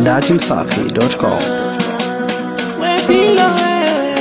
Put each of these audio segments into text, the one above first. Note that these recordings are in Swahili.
datimsafi.com. We bila wewe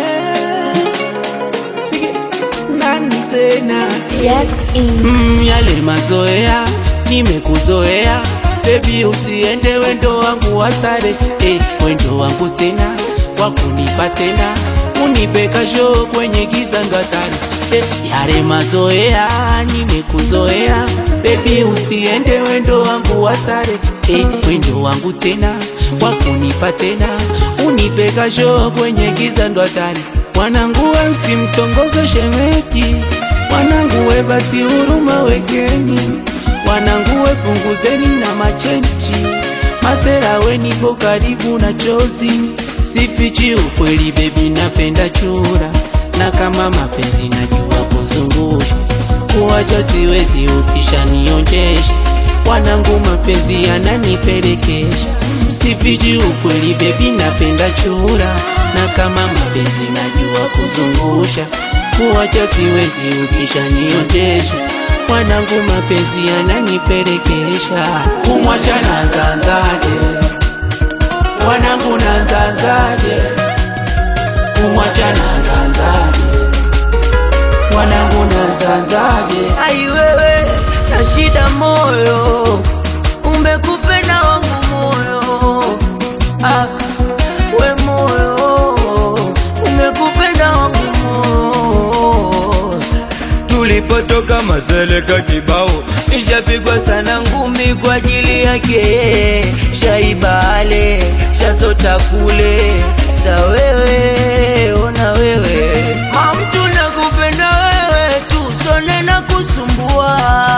Sige nani tena Jax in. mm, yale mazoea nimekuzoea bebi usiende wendo wangu wasare eh, wendo wangu tena wakunipa tena unipe kasho kwenye giza ngatari eh, yale mazoea nimekuzoea bebi usiende wendo wangu wasare eh, wendo wangu tena wakunipa tena unipe kasho kwenye giza ndo hatari mwanangu we usimtongoze shemeki Wanangu we basi huruma wekeni, wanangu we punguzeni na machenchi, masera we nipo karibu na chozi, sifichi ukweli bebi, napenda chura na kama mapenzi najua kuzungusha, kuwacha siwezi ukishanionjesha, wanangu mapenzi yananipelekesha, sifichi ukweli bebi, napenda chura na kama mapenzi najua kuzungusha kuwacha siwezi ukishaniotesha mwanangu mapenzi yananipelekesha kumwacha nanzanzaje mwanangu nanzanzaje kumwacha nanzanzaje mwanangu nanzanzaje ai wewe na shida moyo umekupenda wangu moyo ah, we moyo umekupenda wangu moyo tulipotoka mazeleka kibao nishapigwa sana ngumi kwa ajili yake shaibale shazota kule sa wewe ona wewe mamtu nakupenda wewe tu sone na kusumbua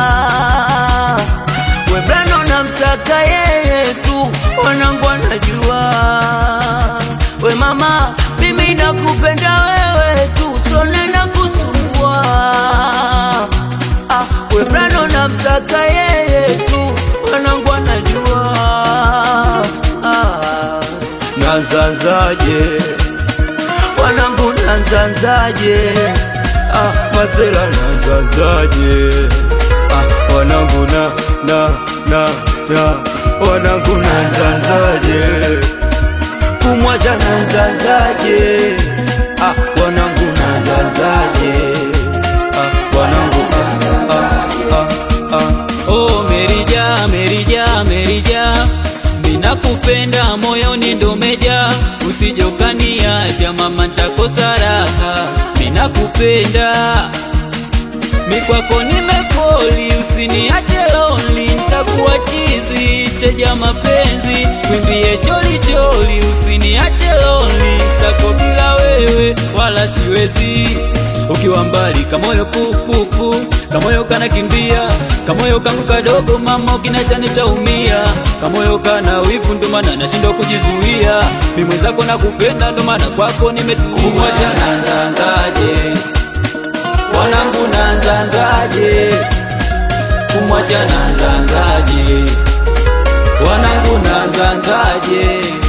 webrano namtaka yeye tu wanangu anajua we mama mimi nakupenda wewe tu sone na kusumbua ah, webrano namtaka yeye tu wanangu anajua ah, nanzanzaje wanangu nanzanzaje ah, masera nanzanzaje ah, wanangu na na na na wanangu nanzanzaje kumwacha nanzanzaje ah, wanangu nanzanzaje ah, wanangu ah, ah, ah, ah. Oh, Merija, Merija, Merija, minakupenda moyoni ndo meja, usije ukaniacha mama, ntakosa raha. Minakupenda mi kwako nimefoli, usiniache lonely, ntakuwa chizi teja mapenzi, kwimbie choli choli, usiniache lonely, tako bila wewe wala siwezi ukiwa mbali kamoyo pupupu kamoyo kanakimbia kamoyo kangu kadogo mama ukinacha nitaumia kamoyo kana wivu ndo maana nashindwa kujizuia mi mwenzako nakupenda ndo maana kwako nimetulia kumwacha nanzanzaje wanangu nanzanzaje kumwacha nanzanzaje wanangu nanzanzaje